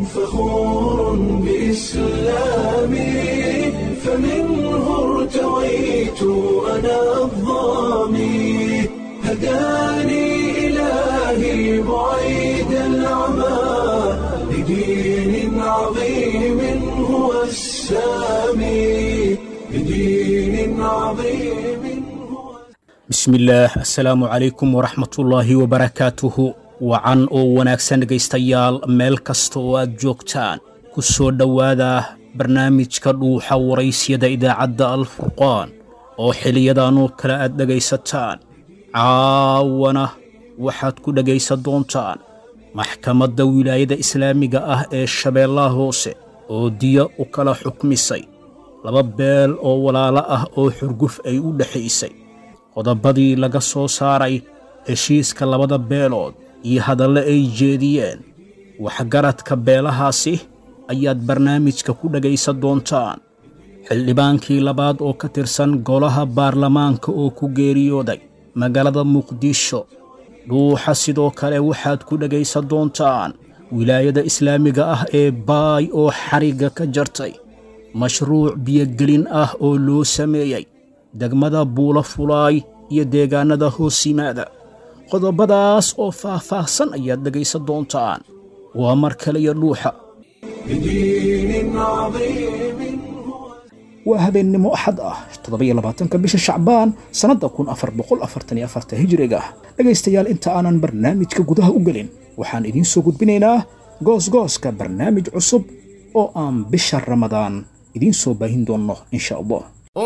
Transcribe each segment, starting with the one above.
فخور بإسلامي فمنه ارتويت أنا الظامي هداني إلهي بعيد العمى لدين عظيم هو السامي لدين عظيم هو bismillaah assalaamu calaykum waraxmatullaahi wabarakaatuhu wacan oo wanaagsan dhegaystayaal meel kasta oo aad joogtaan ku soo dhowaada barnaamijka dhuuxa waraysyada idaacadda alfurqaan oo xiliyadanoo kale aad dhegaysataan caawana waxaad ku dhegaysan doontaan maxkamadda wilaayada islaamiga ah ee shabeellaha hoose oo diya u kala xukmisay laba beel oo walaalo ah oo xurguf ay u dhexaysay qodobadii laga soo saaray heshiiska labada beelood iyo hadalle ay jeediyeen waxgaradka beelahaasi ayaad barnaamijka ku dhegaysan doontaan xildhibaankii labaad oo ka tirsan golaha baarlamaanka oo ku geeriyooday magaalada muqdisho dhuuxa sidoo kale waxaad ku dhegaysan doontaan wilaayada islaamiga ah ee baay oo xarigga ka jartay mashruuc biyogelin ah oo loo sameeyey degmada buulo fulaay iyo deegaannada hoos yimaada qodobadaas oo faah-faahsan ayaad dhegaysan doontaan waa mar kale iyo dhuuxa لدين عظيم هو waa habeennimo axad ah toddoba-iyo labaatanka bisha shacbaan sannadda kun afar boqol afartan iyo afarta hijiriga dhegaystayaal inta aanan barnaamijka gudaha u gelin waxaan idiin soo gudbinaynaa goosgooska barnaamij cusub oo aan bisha ramadaan idiin soo baahin doonno insha allah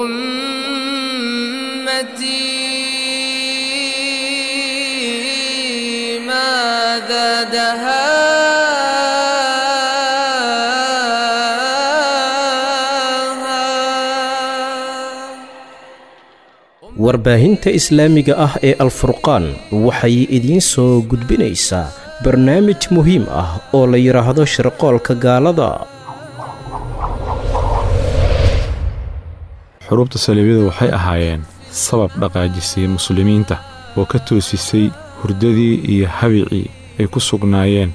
أمتي ما زادها warbaahinta islaamiga ah ee alfurqaan waxay idiin soo gudbinaysaa barnaamij muhiim ah oo la yidhaahdo shirqoolka gaalada xuruubta saliibyadu waxay ahaayeen sabab dhaqaajisay muslimiinta oo ka toosisay hurdadii iyo habicii ay ku sugnaayeen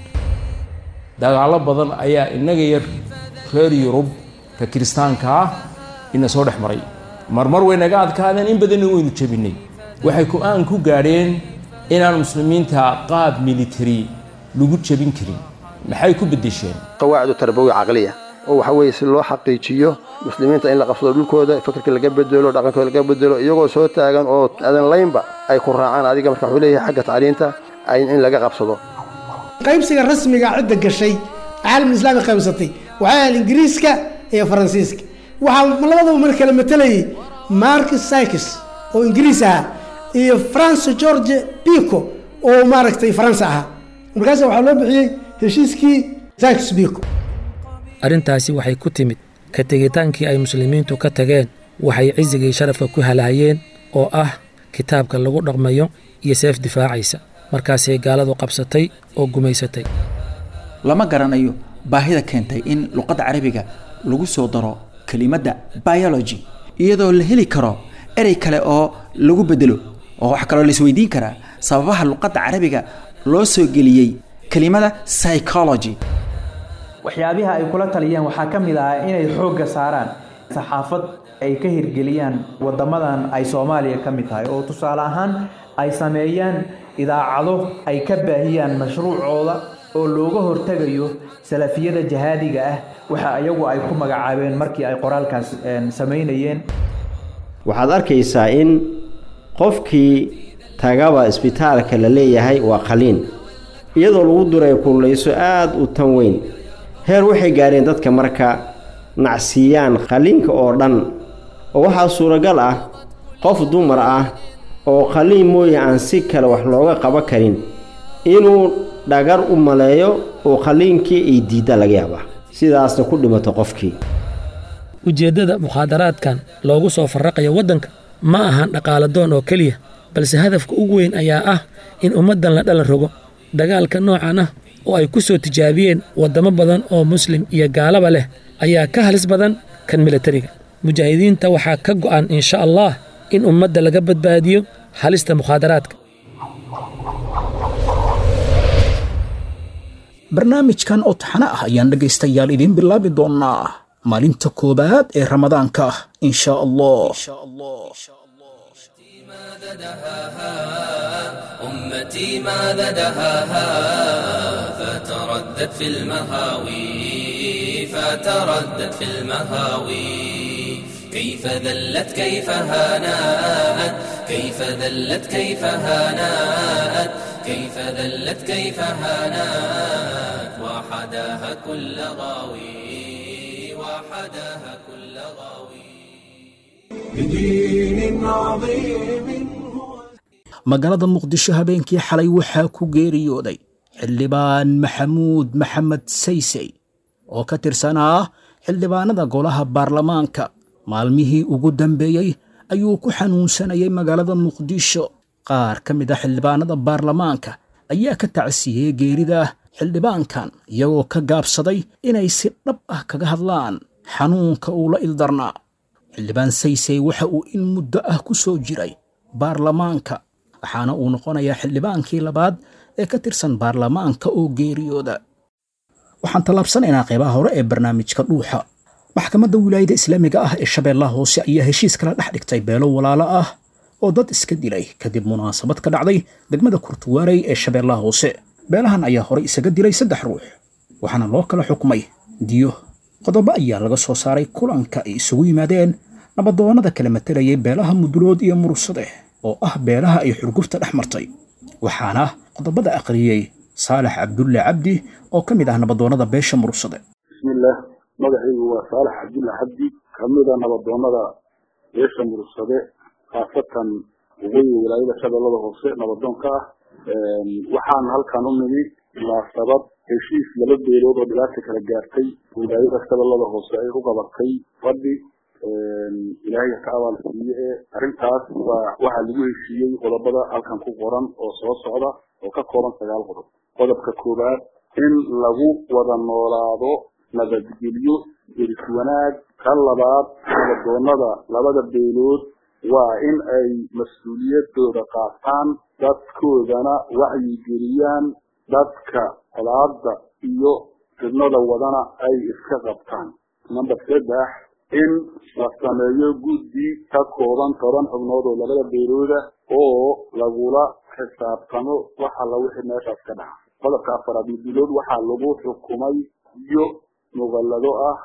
dagaallo badan ayaa innaga yar reer yurub ka kiristaanka ah ina soo dhex maray marmar way naga adkaadeen in badanna waynu jebinay waxay ku-aan ku gaadheen inaan muslimiinta qaab militari lagu jebin karin maxay ku beddesheen qawaacid tarbawi caqliya oo waxa weeye si loo xaqiijiyo muslimiinta in la qabsado dhulkooda fikirka laga bedelo dhaqankooda laga bedelo iyagoo soo taagan oo adan laynba ay ku raacaan adiga marka wuxuu leeyahay xagga tacliinta ay in laga qabsado qaybsiga rasmiga cidda gashay caalamul islaami qaybsatay waxay ahayd ingiriiska iyo faransiiska waxaa labadaba mar kale matelayay marcus sykes oo ingiriis ahaa iyo france george pico oo maaragtay faransa ahaa markaas waxaa loo bixiyey heshiiskii sykes pico arrintaasi waxay ku timid ka tegitaankii ay muslimiintu ka tageen waxay cisigii sharafka ku halahayeen oo ah kitaabka lagu dhaqmayo iyo seef difaacaysa markaasay gaaladu qabsatay oo gumaysatay lama garanayo baahida keentay in luqadda carabiga lagu soo daro kelimadda biology iyadoo la heli karo erey kale oo lagu bedelo oo wax kaloo laisweydiin karaa sababaha luqadda carabiga loo soo geliyey kelimada psychology waxyaabiha ay kula taliyeen waxaa ka mid ah inay xoogga saaraan saxaafad ay ka hirgeliyaan wadamadan ay soomaaliya ka mid tahay oo tusaale ahaan ay sameeyaan idaacado ay ka baahiyaan mashruucooda oo looga hortegayo salafiyada jahaadiga ah waxa iyagu ay ku magacaabeen markii ay qoraalkaas samaynayeen waxaad arkaysaa in qofkii tagaba isbitaalka la leeyahay waa qaliin iyadoo lagu duray kullayso aad u tan weyn heer waxay gaadheen dadka marka nacsiiyaan qaliinka oo dhan oo waxaa suuragal ah qof dumar ah oo qaliin mooye aan si kale wax looga qaban karin inuu dhagar u maleeyo oo qaliinkii ay diidda laga yaabaa sidaasna ku dhimato qofkii ujeeddada mukhaadaraadkan loogu soo farraqayo waddanka ma ahan dhaqaaladoon oo keliya balse hadafka ugu weyn ayaa ah in ummaddan la dhalan rogo dagaalka noocan ah oo ay ku soo tijaabiyeen waddamo badan oo muslim iyo gaalaba leh ayaa ka halis badan kan milatariga mujaahidiinta waxaa ka go'an insha allah in ummadda laga badbaadiyo halista mukhaadaraadka barnaamijkan oo taxane ah ayaan dhegaystayaal idiin bilaabi doonnaa maalinta koowaad ee ramadaanka in sha allah أمتي ماذا دهاها فتردت في المهاوي فتردت في المهاوي كيف ذلت كيف هانأت كيف ذلت كيف هانأت كيف ذلت كيف هانأت وحداها كل غاوي وحداها كل غاوي بدين عظيم magaalada muqdisho habeenkii xalay waxaa ku geeriyooday xildhibaan maxamuud maxamed saysey oo ka tirsanaa xildhibaanada golaha baarlamaanka maalmihii ugu dambeeyey ayuu ku xanuunsanayay magaalada muqdisho qaar ka mid a xildhibaanada baarlamaanka ayaa ka tacsiiyey geerida xildhibaankan iyagoo ka gaabsaday inay si dhab ah kaga hadlaan xanuunka uu la ildarnaa xildhibaan saysey waxa uu in muddo ah ku soo jiray baarlamaanka waxaana uu noqonayaa xildhibaankii labaad ee ka tirsan baarlamaanka oo geeriyooda waxaan tallaabsanaynaa qaybaha hore ee barnaamijka dhuuxa maxkamadda wilaayada islaamiga ah ee shabeellaha hoose ayaa heshiis kala dhex dhigtay beelo walaalo ah oo dad iska dilay kadib munaasabad ka dhacday degmada kurtuwaarey ee shabeellaha hoose beelahan ayaa horey isaga dilay saddex ruux waxaana loo kala xukmay diyo qodobo ayaa laga soo saaray kulanka ay isugu yimaadeen nabadoonnada kala matalayay beelaha mudulood iyo murursade oo ah beelaha ay xurgufta dhex martay waxaana qodobada aqriyey saalax cabdulle cabdi oo ka mid ah nabadoonnada beesha murursade bismillaah magacaygu waa saalax cabdulle cabdi kamida nabadoonnada beesha murursade khaasatan waqooyiga wilaayada shabeellada hoose nabadoonka ah waxaan halkan u nimi munaasabad heshiis laba beelood oo dhibaata kala gaartay wilaayada shabeellada hoose ay u qabatay fadhi ilaahay ka abaal siiye ee arrintaas waa waxaa lagu heshiiyey qodobada halkan ku qoran oo soo socda oo ka kooban sagaal qodob qodobka koowaad in lagu wada noolaado nabadgelyo deris wanaag ka labaad nabadoonnada labada beelood waa in ay mas-uuliyadooda qaataan dadkoodana wacyigeliyaan dadka colaada iyo fidnada wadana ay iska qabtaan number saddex in la sameeyo guddi ka kooban toban xubnood oo labada beelooda oo lagula xisaabtamo wax alla wixii meeshaas ka dhaca qodobka afaraad mudulood waxaa lagu xukumay iyo muqallado ah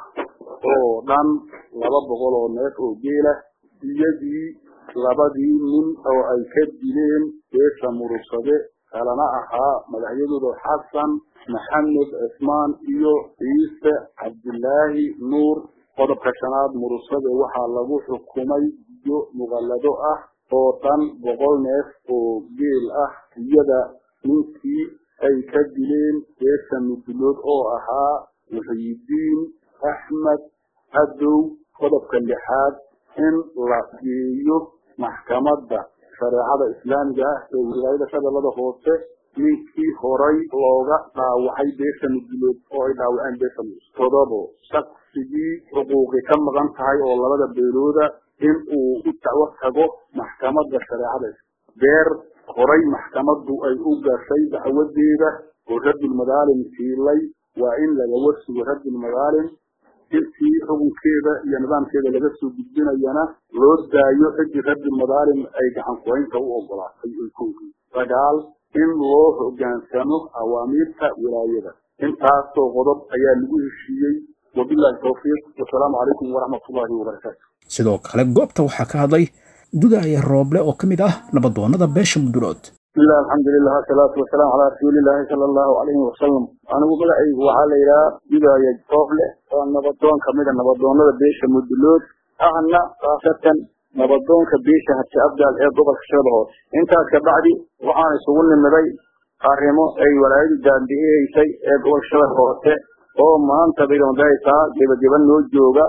oo dhan laba boqol oo neef oo geela iyadii labadii nin oo ay ka dileen beesha murursade kalana ahaa magacyadooda xasan maxamed cismaan iyo ciise cabdilaahi nuur qodobka shanaad murursade waxaa lagu xukumay iyo muqallado ah oo dhan boqol neef oo geel ah iyada ninkii ay ka dileen beesha mudulood oo ahaa muxiyidiin axmed cadow qodobka lixaad in la geeyo maxkamadda shareecada islaamiga ah ee wilaayada shabeellada hoose ninkii horay looga dhaawacay beesha mudulood oo ay dhaawaceen beesha mus todobo shaqsigii xuquuqi ka maqan tahay oo labada beelooda in uu u dacwo tago maxkamadda shareecada beer horay maxkamaddu ay u gashay dacwadeeda oo raddulmadaalim siilay waa in laga warsugo raddulmadaalim intii xukunkeeda iyo nidaamkeeda laga soo gudbinayana loo daayo ciddii raddulmadaalim ay gacan kuhaynta u ogolaatay ay ku ogey sagaal in loo hogaansamo awaamiirta wilaayada intaasoo qodob ayaa lagu heshiiyey wabillahi tawfiiq wasalaamu calaykum waraxmatullaahi wabarakaatu sidoo kale goobta waxaa ka hadlay dudaaya rooble oo ka mid ah nabadoonnada beesha mudulood bismillah alxamdulilah asalaatu wasalaamu calaa rasuulilaahi sala allahu calayhi wasalam anigu magacaygu waxaa la yidhaha dudaaya rooble oo nabadoon kamida nabadoonnada beesha mudulood ahna khaasatan nabadoonka beesha habsi abdaal ee gobolka shabeelle hoose intaas kabacdi waxaan isugu nimiday arrimo ay walaayadu daanbi'iyeysay ee gobolka shabeelle hoose oo maanta baydamadaysaa gebageba noo jooga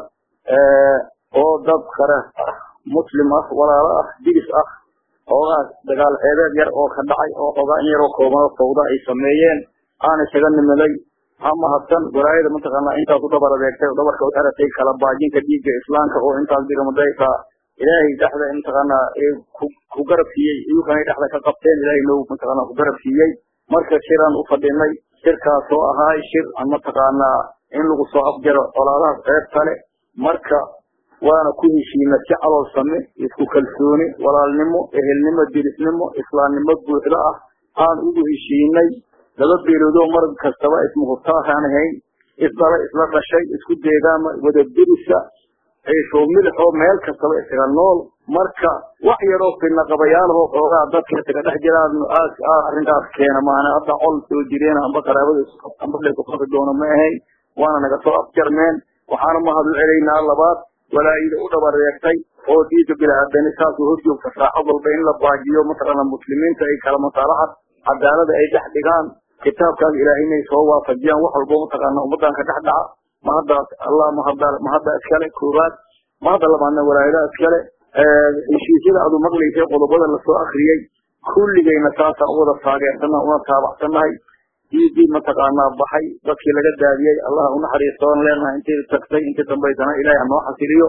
oo dad kale ah muslim ah walaalo ah digis ah xoogaas dagaal ceebeed yar oo ka dhacay oo xoogaa in yaroo kooban oo fawda ay sameeyeen aan isaga nimiday ha mahadsan walaayada mataqaanaa intaas u dhabar adeegtay oo dhabarka u xeratay kala baajinka dhiigga islaamka oo intaas baydamadaysaa ilaahay dhexda mataqaanaa ku garab siiyey iyukana dhexda ka qabteen ilaahay noo mataqaanaa ku garab siiyey marka shiraan u fadhinay shirkaasoo ahaa shir aan mataqaanaa in lagu soo afjaro colaadahaas qayb kale marka waana ku heshiina si caloolsame isku kalsooni walaalnimo ehelnimo dirisnimo islaamnimo buuxda ah aan ugu heshiinay laba beeloodoo mar kastaba ismuhurtaahaan ahayn isdhala isla dhashay isku deegaama wada dirisa ciishoo milixoo meel kastaba isaga nool marka wax yaroo fidna qabayaalahoo xoogaa dadka isaga dhex jiraan arrinkaas keena maana hadda col soo jireen amba qaraabada amba leku qabi doono ma ahayn waana naga soo afjarmeen waxaana mahadlu celaynaa labaad walaayida u dhabareegtay oo diida bilaaadani saasuu horjoogta saacad walba in la baajiyo mataqaana muslimiinta ay kala masaalaxad cadaalada ay dhex dhigaan kitaabkaas ilaahay inay soo waafajiyaan wax walbo mataqaana ummadan ka dhex dhaca mahaddaas allah mahadda mahadda iskale koowaad mahadda labaadna walaayadaha iskale heshiisyada adu maqlaysay qodobada lasoo akriyey kulligayna saasaan u wada taageersannaha una taabacsannahay diidii mataqaanaa baxay dadkii laga daadiyey allah unaxariistoon leenahay intay tagtay intii dambaysana ilaahay hanoo xasiliyo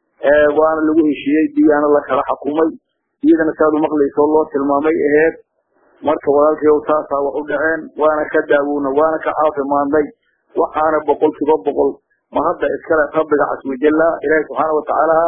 waana lagu heshiiyey diyaana la kala xakumay iyadana saadu maqlayso loo tilmaamay aheed marka walaalkayow saasaa wax u dhaceen waana ka daawowna waana ka caafimaadnay waxaana boqol kiiba boqol mahadda iskale rabbiga caswajalla ilaahi subxaana watacaala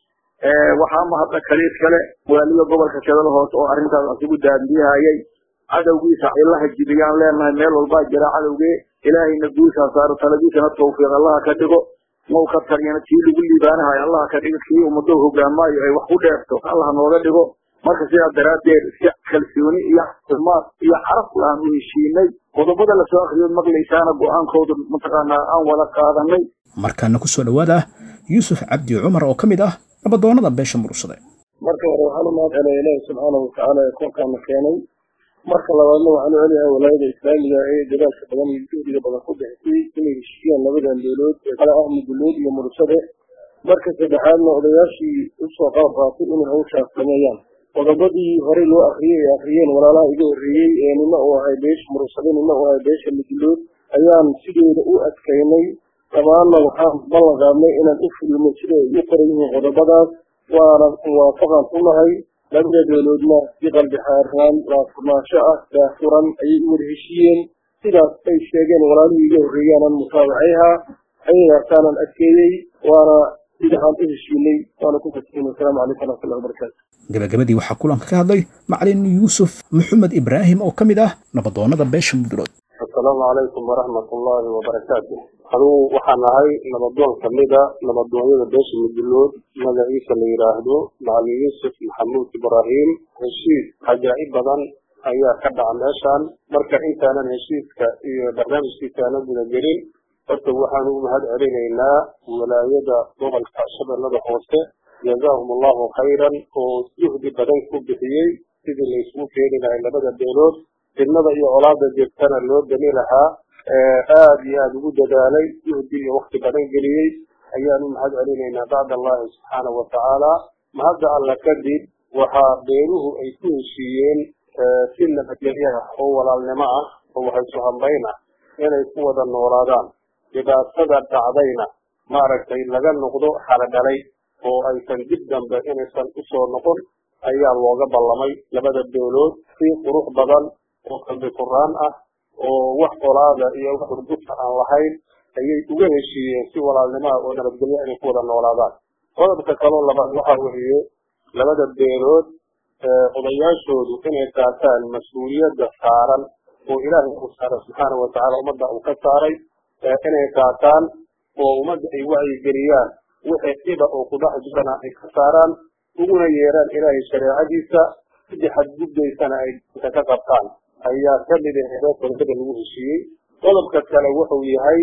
waxaa mahadda kale iskale walaaliga gobolka shadal hoose oo arrintaas asugu daadiyahayay cadowgiisa cilaha jibiyaan leenahay meel walbaa jira cadowgee ilaahayna guushaa saaro taladiisana tawfiiq allaha ka dhigo mau ka taryana kii lagu liibaanahayo allaha ka dhigo kii ummado hogaamaayo ay wax ku dheerto allaha nooga dhigo marka sidaa daraaddeed si kalsooni iyo caafimaad iyo caraf lahaan u heshiinay qodobada lasoo akriyood maqlaysaana go-aankooda mataqaanaa aan wada qaadanay markaana ku soo dhowaada yuusuf cabdi cumar oo ka mid ah nabadoonnada beesha murugsade marka hore waxaan u mahad celaya ilaahi subxaana watacaala ee koonkaana keenay marka labaadna waxaan u celiyahay walaayada islaamiga ee dadaalka badan iyo juhdiga badan ku bixisay inay heshiiyaan labadan beelood ee kale ah muduluud iyo murugsade marka saddexaadna odayaashii usoo qaab qaatay inay hawshaas sameeyaan qodobadii horey loo akriyey ay akriyeen walaalaha iga horreeyey ee nina uu ahay beesha murugsade nina uu ahay beesha muduluud ayaan sideeda u adkaynay dhammaanna waxaan ballan qaadnay inaan u fulino siday ay u qoran yihiin qodobadaas waana muwaafaqan ku nahay labada beeloodna si qalbi xaaraan laafurnaansho ah daafuran ayay u wada heshiiyeen sidaas ay sheegeen walaalihii iga horreeyaanan mutaabacayha ayagaasaanan adkeeyey waana sida aan u heshiinay waana ku fasihin wasalaamu calaykum waraxmatullahi wabarakaatu gabagabadii waxaa kulanka ka hadlay macalin yuusuf maxamed ibraahim oo ka mid ah nabadoonnada beesha mudulood asalaamu calaykum waraxmatullaahi wabarakaatu adugu waxaan ahay nabadoon kamida nabadoonyada beesha mudulood magaciisa la yidhaahdo macalin yuusuf maxamuud ibraahim heshiis cajaa'ib badan ayaa ka dhaca meeshaan marka intaanan heshiiska iyo barnaamijkiisaanan gudagelin horta waxaan ugu mahad celinaynaa walaayada gobolka shabeellada hoose jazaahum allahu khayran oo juhdi badan ku bixiyey sidii la isugu keeni lahay labada beelood fidnada iyo colaada jirtana loo geli lahaa aada iyo aada ugu dadaalay juhdi iyo wakti badan geliyey ayaan u mahad celinaynaa bacd allahi subxaana wa tacaala mahadda alla kadib waxaa beeluhu ay ku heshiiyeen si nabadgelyo ah oo walaalnimo ah oo waxaysu hambayn ah inay ku wada noolaadaan dhibaatada dhacdayna maaragtay laga noqdo xaladhalay oo aysan dib dambe inaysan usoo noqon ayaa looga ballamay labada beelood si qurux badan oo qalbi furaan ah oo wax colaada iyo wax hurgufta aan lahayn ayay uga heshiiyeen si walaalnimo ah oo nabadgelyo inay ku wada noolaadaan qodobka kaloo labaad waxaa weeye labada beelood odayaashoodu inay qaataan mas-uuliyadda saaran oo ilaahay uu saaray subxaana watacaala ummadda uu ka saaray inay qaataan oo ummadda ay wacyigeliyaan wixii dhiba oo ku dhex jirana ay ka saaraan uguna yeeraan ilaahay shareecadiisa sidii xadgudbaysana ay inta ka qabtaan ayaa ka mid aheedoo qodobada lagu heshiiyey qodobka kale wuxuu yahay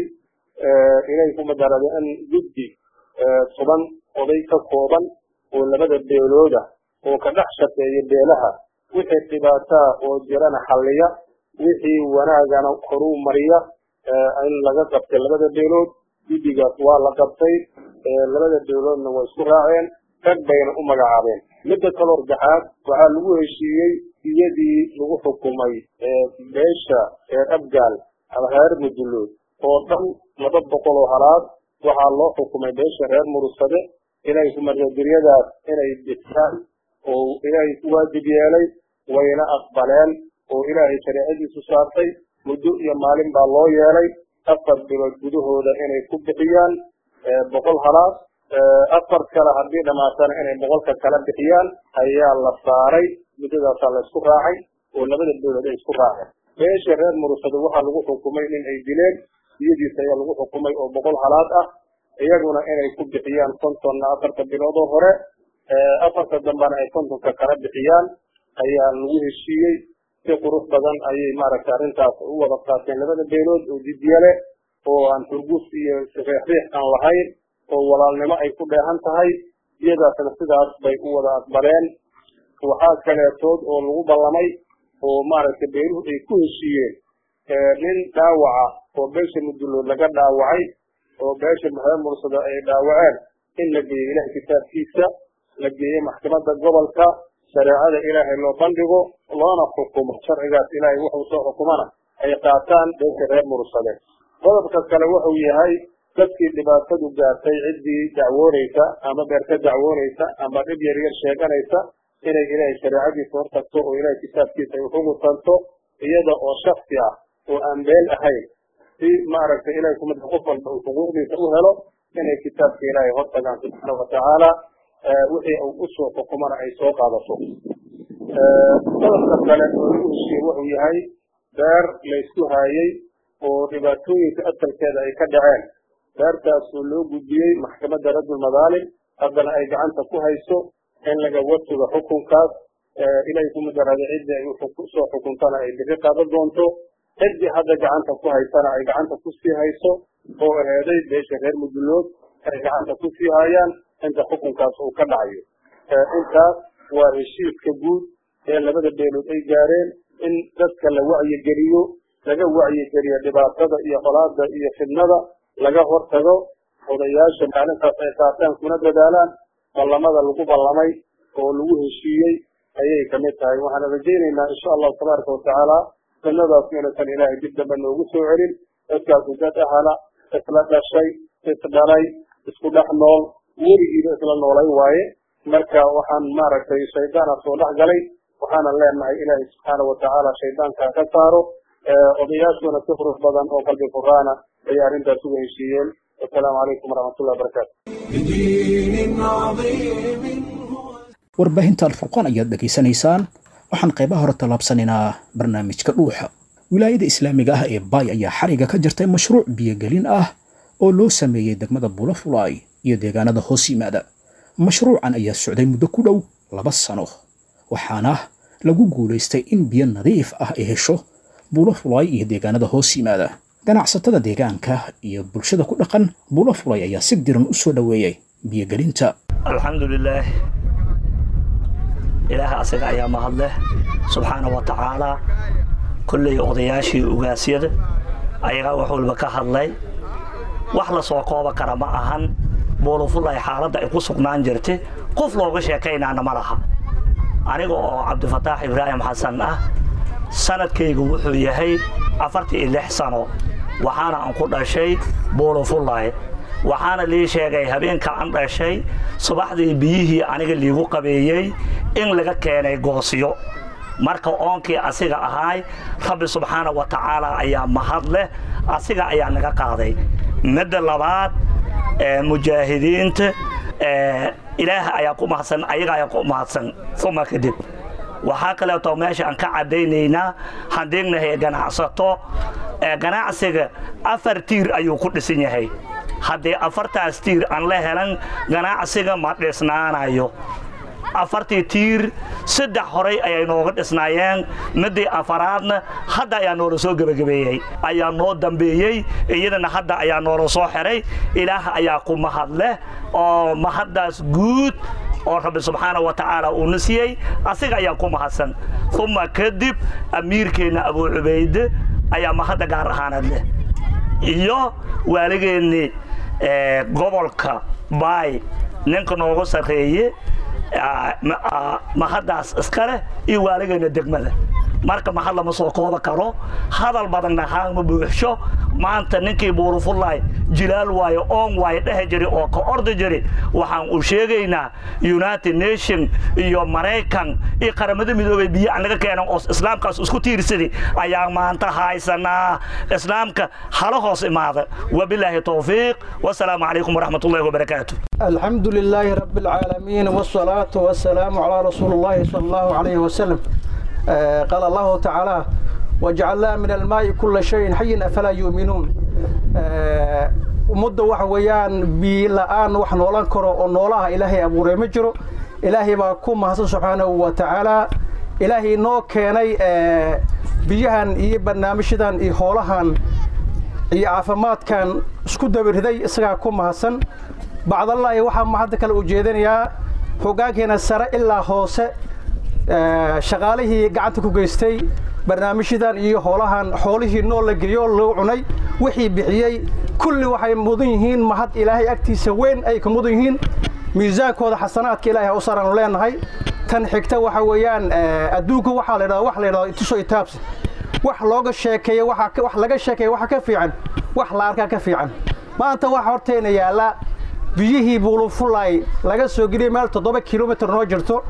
inay ku madarada in guddi toban oday ka kooban oo labada beelooda oo ka dhex shaqeeya beelaha wixii dhibaataa oo jirana xalliya wixii wanaagana horuu mariya in laga qabtay labada beelood guddigaas waa la qabtay labada beeloodna waa isku raaceen rag bayna u magacaabeen midda kaloo saddexaad waxaa lagu heshiiyey iyadii lagu xukumay beesha reer abgaal ama reer mudulood oo dhan laba boqol oo halaad waxaa loo xukumay beesha reer murugsade inay kumargageryadaas inay dhisaan oo ilaahay ku waajib yeelay wayna aqbaleen oo ilaahay shareecadiisu saartay muddo iyo maalin baa loo yeelay afar bilood gudahooda inay ku bixiyaan boqol halaad afar kale haddii dhamaatana inay boqolka kala bixiyaan ayaa la saaray muddadaasaa la isku raacay oo labada dowlad ay isku raaceen beesha reer murusado waxaa lagu xukumay in ay dileen iyadiisa ayaa lagu xukumay oo boqol halaad ah iyaguna inay ku bixiyaan kontonna afarta biloodoo hore afarta dambana ay kontonka kala bixiyaan ayaa lagu heshiiyey si qurux badan ayay maaragtay arrintaas u wada qaateen labada beelood oo jiddiye leh oo aan turgus iyo riixriix aan lahayn oo walaalnimo ay ku dheehan tahay iyadaasna sidaas bay u wada aqbaleen waxaa kaleetood oo lagu ballamay oo maaragtay beeluhu ay ku heshiiyeen nin dhaawaca oo beesha mudulood laga dhaawacay oo beesha reer mursada ay dhaawaceen in la geeyo ilahay kitaabkiisa la geeyo maxkamadda gobolka shareecada ilaahay loo bandhigo loona xukumo sharcigaas ilaahay wuxuu soo xukumana ay qaataan beesha reer mursade qodobka kale wuxuu yahay dadkii dhibaatadu gaartay ciddii dacwoonaysa ama beer ka dacwoonaysa ama dhib yar yar sheeganaysa inay ilaahay shareecadiisa hortagto oo ilaahay kitaabkiisa ay uxugutanto iyada oo shaksi ah oo aan beel ahayn si maaragtay ilahay kumida qof walba uu xuquuqdiisa u helo inay kitaabka ilaahay hortagaan subxaana watacaala wixii uu usoo xukumana ay soo qaadato qodobka kale oo lagu heshiye wuxuu yahay beer laysku haayey oo dhibaatooyinka asalkeeda ay ka dhaceen beertaas oo loo gudbiyey maxkamadda raddul madaalim haddana ay gacanta ku hayso in laga watuga xukunkaas ilahay kumadarada ciddii ay usoo xukuntana ay bixi qaadan doonto ciddii hadda gacanta ku haysana ay gacanta kusii hayso oo aheeday beesha reer mudulood ay gacanta kusii hayaan inta xukunkaas uu ka dhacayo intaas waa heshiiska guud ee labada beelood ay gaareen in dadka la wacyigeliyo laga wacyigeliyo dhibaatada iyo qolaada iyo fidnada laga hortago odayaasha maalintaas ay qaataan kuna dadaalaan ballamada lagu ballamay oo lagu heshiiyey ayay kamid tahay waxaan rajaynaynaa insha allahu tabaaraka watacaala fidnadaas inaysan ilaahay dib dambe noogu soo celin dadkaasu dad ahala isla dhashay isdhalay isku dhex nool weligiiba isla noolay waaye marka waxaan maaragtay shaydaana soo dhex galay waxaana leenahay ilaahay subxaana watacaala shaydaanka ka saaro odayaashuna si qurux badan oo qalbi furaana ayay arrintaas uga heshiiyeen wasalaamu calaykum waraxmatullahi wabarakaatu warbaahinta alfurqaan ayaad dhegaysanaysaan waxaan qaybaha hore tallaabsanaynaa barnaamijka dhuuxa wilaayada islaamiga ah ee baay ayaa xariga ka jirtay mashruuc biyogelin ah oo loo sameeyey degmada bulafulaay iyo deegaanada hoos yimaada mashruucan ayaa socday muddo ku dhow laba sano waxaana lagu guulaystay in biyo nadiif ah ay hesho bulafulaay iyo deegaanada hoos yimaada ganacsatada deegaanka iyo bulshada ku dhaqan bulafulay ayaa si diran u soo dhoweeyey biyogelinta alxamdulilaah ilaah asaga ayaa mahadleh subxaana wa tacaalaa kolley odayaashii ugaasyada ayagaa wax walba ka hadlay wax la soo kooba kara ma ahan buulafulay xaaladda ay ku sugnaan jirta qof looga sheekaynaana ma laha aniga oo cabdifataax ibraahim xasan ah sanadkaygu wuxuu yahay afartii iyo lix sano waxaana aan ku dhashay buulafulay waxaana lii sheegay habeenka aan dhashay subaxdii biyihii aniga liigu qabeeyey in laga keenay goosyo marka oonkii asiga ahaay rabbi subxaana wa tacaala ayaa mahad leh asiga ayaa naga qaaday midda labaad mujaahidiinta ilaah ayaa ku mahadsan ayaga ayaa ku mahadsan uma kadib waxaa kaleeto meesha aan ka caddaynaynaa handiignahay ganacsato ganacsiga afar tiir ayuu ku dhisan yahay haddii afartaas tiir aan la helan ganacsiga ma dhisnaanayo afartii tiir saddex horay ayay nooga dhisnaayeen midii afaraadna hadda ayaa noola soo gebagabeeyey ayaa noo dambeeyey iyadana hadda ayaa noola soo xiray ilaah ayaa ku mahadleh oo mahaddaas guud oo rabbi subxaana wa tacaala uuna siiyey asiga ayaa ku mahadsan uma kadib amiirkeenna abuu cubayde ayaa mahadda gaar ahaanad leh iyo waaligeennii gobolka baay ninka noogu sarreeye mahaddaas iska leh iyo waaligeena degmada marka mahad lama soo kooba karo hadal badanna haama buuxsho maanta ninkii buurufullaay jilaal waayo oon waayo dhehe jiri oo ka ordi jiri waxaan u sheegaynaa united nation iyo maraykan iyo qaramada midoobay biyo anaga keenan oo islaamkaas isku tiirsadi ayaan maanta haysanaa islaamka hala hoos imaada wabilaahi towfiiq wasalaamu calaykum waraxmat ullahi wabarakaatu الحمد لله رب العالمين والصلاة والسلام على رسول الله صلى الله عليه وسلم آه قال الله تعالى وجعلنا من الماء كل شيء حي أفلا يؤمنون آه مدة وحويان بلآن وحنولان كرو ونولها إلهي أبو رمجرو إلهي باكم حسن سبحانه وتعالى إلهي نو كيني آه بيهان إيه برنامجدان إيه هولهان إيه عافمات كان اسكو دبرهدي إسغا كم حسن bacdallaahi waxaa mahadda kale ujeedinayaa hoggaankeena sare ilaa hoose shaqaalihii gacanta ku geystay barnaamijyadan iyo hoolahan xoolihii nool la geliyo loo cunay wixii bixiyey kulli waxay mudan yihiin mahad ilaahay agtiisa weyn ay ka mudan yihiin miisaankooda xasanaadka ilaahay ha u saraanu leenahay tan xigta waxa weeyaan adduunka waxaa la yidhahda wax la yidhahdo ituso itaabsi wax looga sheekeeyo wax laga sheekeeyo waxa ka fiican wax la arkaa ka fiican maanta waxa horteena yaalla biyihii buulufulay laga soo geliyay meel toddoba kilomitr noo jirto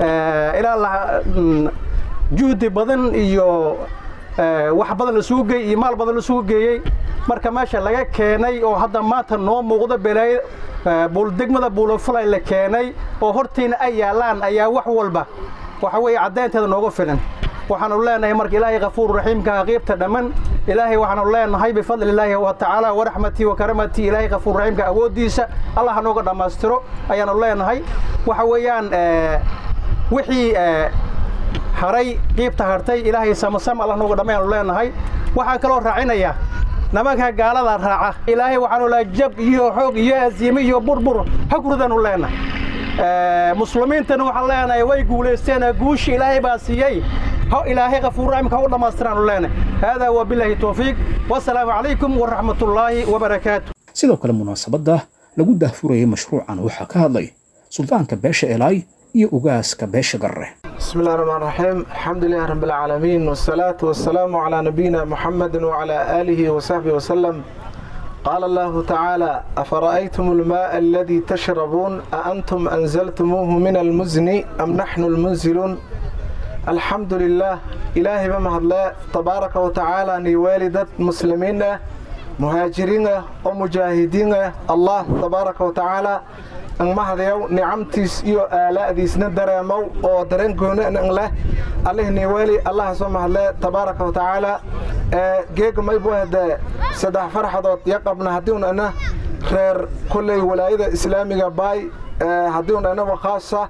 ilaa juhdi badan iyo wax badan lasugu geey iyo maal badan lasugu geeyey marka meesha laga keenay oo hadda maanta noo muuqdo belaayo degmada buulufulay la keenay oo hortayna ay yaallaan ayaa wax walba waxa weeye caddaynteeda nooga filan waxaanu leenahay marka ilaahay kafuur raxiimka qiibta dhamman ilaahay waxaanu leenahay bifadli illaahi wa tacaala waraxmatii wa karamatii ilaahay kafuur raxiimka awooddiisa allah ha nooga dhammaystiro ayaanu leenahay waxa weeyaan wixii haray qiibta hartay ilaahay samasam allah nooga dhamma ayaanu leenahay waxaan kaloo raacinayaa nimanka gaalada raaca ilaahay waxaanu leehay jab iyo xoog iyo asiime iyo burbur ha kuridaanu leenahay muslimiintana waxaan leenahay way guulaysteen guushi ilaahay baa siiyey ilaahay kafuur raximka ha u dhammaystiraanu leenahay haadaa wabilaahi towfiiq wasalaamu calaykum waraxmatullaahi wabarakaatu sidoo kale munaasabadda lagu daahfurayay mashruucan waxaa ka hadlay suldaanka beesha elaay iyo ugaaska beesha garre بسم الله الرحمن الرحيم الحمد لله رب العالمين والصلاة والسلام على نبينا محمد وعلى آله وصحبه وسلم قال الله تعالى أفرأيتم الماء الذي تشربون أأنتم أنزلتموه من المزن أم نحن المنزلون الحمد لله إلهي بمهد الله تبارك وتعالى ني والدة مسلمين مهاجرين ومجاهدين الله تبارك وتعالى ang mahadayow nicamtiis iyo aalaa'diisna dareemow oo dareen gooni ang leh allihni weli allaha soo mahadle tabaaraka wa tacaala geega maybu hadee saddex farxadood yaqabna haddiun ana reer kolley walaayada islaamiga baay haddiun anaba khaasa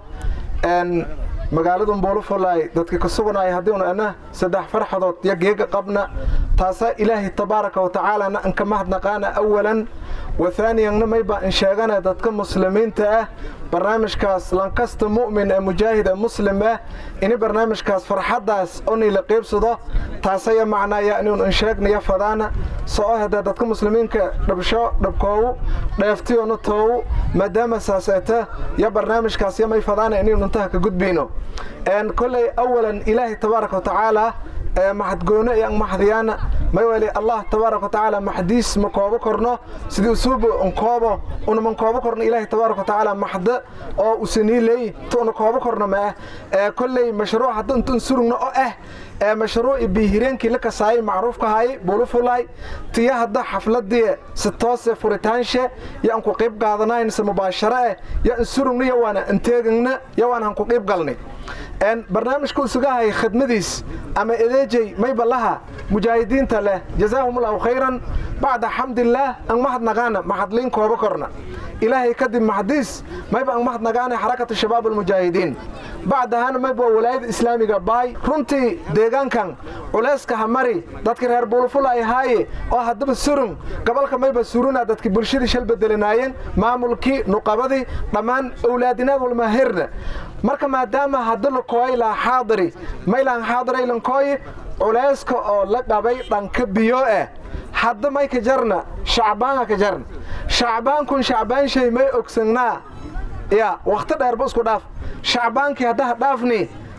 magaaladun buulufalay dadka ka sugnaya haddiun ana saddex farxadood yo geega qabna taasaa ilaahay tabaaraka wa tacaalana anka mahadnaqaana awalan wathaaniyanna mayba in sheegana dadka muslimiinta ah barnaamijkaas lankasta mu'min ee mujaahid ee muslim ah ini barnaamijkaas farxaddaas oni la qiibsado taasaya macnaaya inuun in sheegnaya fadaana soo hadee dadka muslimiinka dhabsho dhabkoowu dheeftiyonu toowu maadaama saaseeta yo barnaamijkaas yamay fadaana inaynu intaha ka gudbayno kolley awalan ilaahay tabaaraka wa tacaala maxadgoone iyo maxdiyaana mayweli allah tabaaraka wa tacaala maxdiis ma koobo korno sidii usuubo unkoobo una koobo korno ilaahay tabaaraka wa tacaala maxda oo usaniiley tuuna koobo korno ma ah kolley mashruuc hadda intun surugno oo ah ee mashruuci biihireenkii la kasaayay macruufka haay bulufulay tiya hadda xafladii si toose furitaanshe yo aan ku qiib qaadanayn se mubaasharo eh yo an surugno yo waana anteegagna yo waan han ku qiib galnay barnaamijka usugahay khidmadiis ama edeejey mayba laha mujaahidiinta leh jazaahumullahu khayran bacda xamdillaah ang mahadnaqaana maxadliin kooba korna ilaahay kadib maxdiis mayba ang mahadnaqaana xarakatu shabaab almujaahidiin bacdahana mayba walaayada islaamiga baay runtii deegaankan culayska hamari dadka reer buulfula ay haaye oo haddaba surun gobolka mayba suruna dadki bulshadii shal bedelinaayeen maamulkii nuqabadii dhammaan owlaadinaad walmahirna marka maadaama hadda lakooy laa xaadiri maylaan xaadiray lankooyi culayska oo la qabay dhanka biyo eh hadda may ka jarna shacbaanka ka jarna shacbaankun shacbaanshay may ogsanaa ya wakhti dheerba isku dhaaf shacbaankii haddaha dhaafni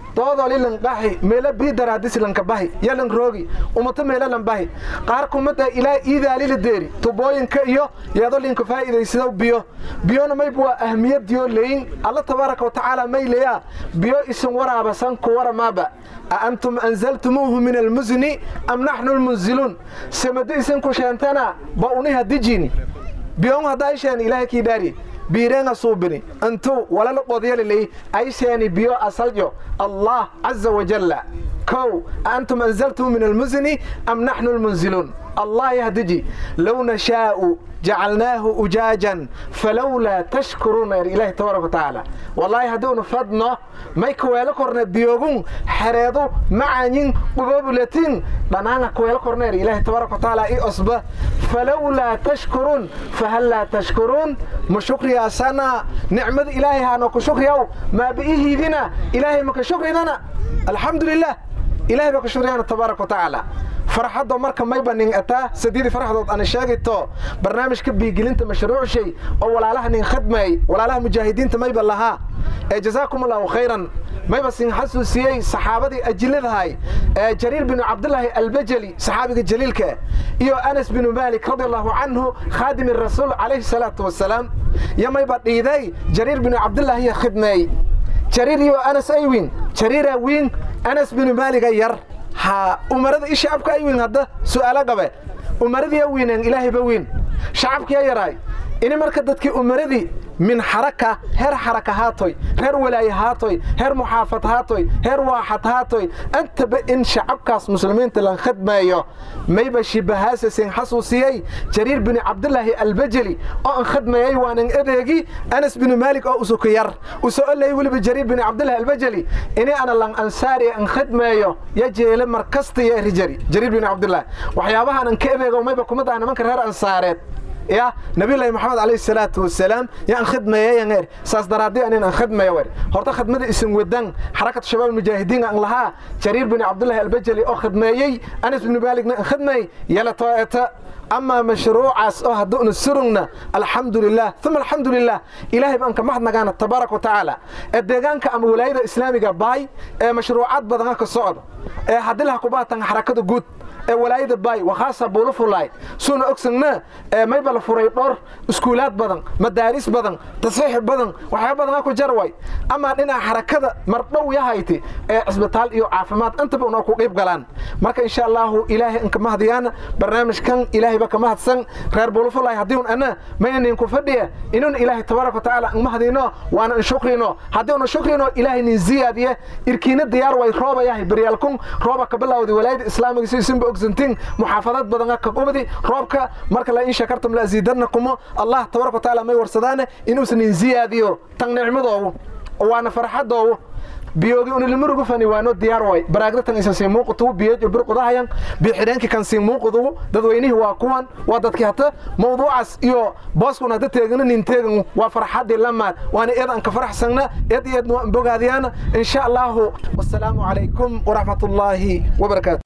doodoli lanqaxi meela biidaraadis lankabahi yalan roogi umato meela lanbahi qaar kumada ilaa iidaalila deeri tubooyinka iyo yeedolinka faa'iidaysado biyo biyona mayb waa ahmiyadiyo leyin alla tabaaraka watacaala may leyaa biyo isin waraabasan ku waramaaba أأنتم أنزلتموه من المزن أم نحن المنزلون سمد إسن كشانتنا بأونيها ديجيني بيوم هذا إيشان إلهي كي داري بيرين صوبني أنتو ولا لقضي لي أيشاني بيو أسلجو الله عز وجل كو أنتم أنزلتم من المزن أم نحن المنزلون الله يهدجي لو نشاء جعلناه أجاجا فلولا تشكرون يا إلهي تبارك وتعالى والله هدون فضنا ما يكويل كورنا بيوغون حريضو معانين وبابلتين بنانا كويل كورنا يا إلهي تبارك وتعالى إي أصبه فلولا تشكرون فهلا تشكرون مشكر يا سنة نعمة إلهي هانوك شكر يو ما بإيه ذنا إلهي مك شكر لنا الحمد لله إلهي بك شكر تبارك وتعالى farxadda marka mayba nin ataa sadeedii farxadood ana sheegayto barnaamijka biigelinta mashruuc shay oo walaalaha nin khadmay walaalaha mujaahidiinta mayba lahaa ee jazaakum allahu khayran mayba sin xasuusiyey saxaabadii ajiladahay ee jariir binu cabdillaahi albajali saxaabiga jaliilka iyo anas binu maalik radi allahu canhu khaadimi rasuul calayhi salaatu wasalaam iyo mayba dhiiday jariir binu cabdillaahi iyo khidmeey jariir iyo anas ay wiin jariira wiin anas binu maaliga yar ha umarada i shacabka ay wiin hadda su'aalo qabe umaradii wiineen ilaahayba wiin shacabkiya yaraay ini marka dadkii umaradii min xaraka heer xaraka haatoy reer walaaye haatoy heer muxaafad haatoy heer waaxad haatoy antaba in shacabkaas muslimiinta lan khadmeeyo mayba shibahaasa sin xasuusiyey jariir binu cabdillaahi albajali oo an khadmeeyey waanan adeegi anas binu maalik oo usuka yar usoo olay weliba jariir binu cabdillahi albajali ini ana lan ansaari an khadmeeyo ya jeele markasta ya rijari jariir binu cabdillahi waxyaabahan an ka adeego mayba kuma daa nimanka reer ansaareed يا نبي الله محمد عليه الصلاة والسلام يا أن خدمة يا غير ساس درادي أن أن خدمة يا ور هرتا خدمة اسم ودن حركة الشباب المجاهدين أن لها جرير بن عبد الله البجلي أو خدمة يي أنس بن مالك أن خدمة يلا طائتا أما مشروع أس أه دون السرنا الحمد لله ثم الحمد لله إلهي بأنك ما حد نجانا تبارك وتعالى الدجان كأم ولاية الإسلامية باي مشروعات بدنك الصعد هدلها كبات حركة جود walaayada baay wakhaasa buulo fulaay suuna ogsagna mayba la furay dhowr iskuulaad badan madaaris badan tasxiix badan waxyaaba badan ku jarway ama dhinaca xarakada mardhow yahayti ee cisbitaal iyo caafimaad intaba unoo ku qayb galaan marka insha allahu ilaahay inka mahadiyaan barnaamijkan ilaahayba ka mahadsan reer buulo fulaay haddii un ana maynanin ku fadhiya inun ilaahay tabaaraka watacaala in mahadino waana in shukrino haddii una shukrino ilaahay nin ziyaadiye irkiina diyaar way rooba yahay baryaalkun rooba ka bilawday walaayada islaamiga si isinba ogsantiin muxaafadaad badan ka qubadi roobka marka la in shakartum la aziidannakum allah tabaaraka watacaala may warsadaana inuusan in ziyaadiyo tan nicmadoodu waana farxadoodu biyoogi unilmurugu fani waano diyaar way baraagdatan isa sii muuqatu biyeej bir qudahayan bi xidheenki kan sii muuqadu dadweynihii waa kuwan waa dadkii hata mawduucaas iyo booskuna hada teegana nin teegan waa farxadii lamaad waana eed aan ka faraxsagna eed iyo eedna waan bogaadiyaan insha allahu wasalaamu calaykum waraxmat ullaahi wabarakaatu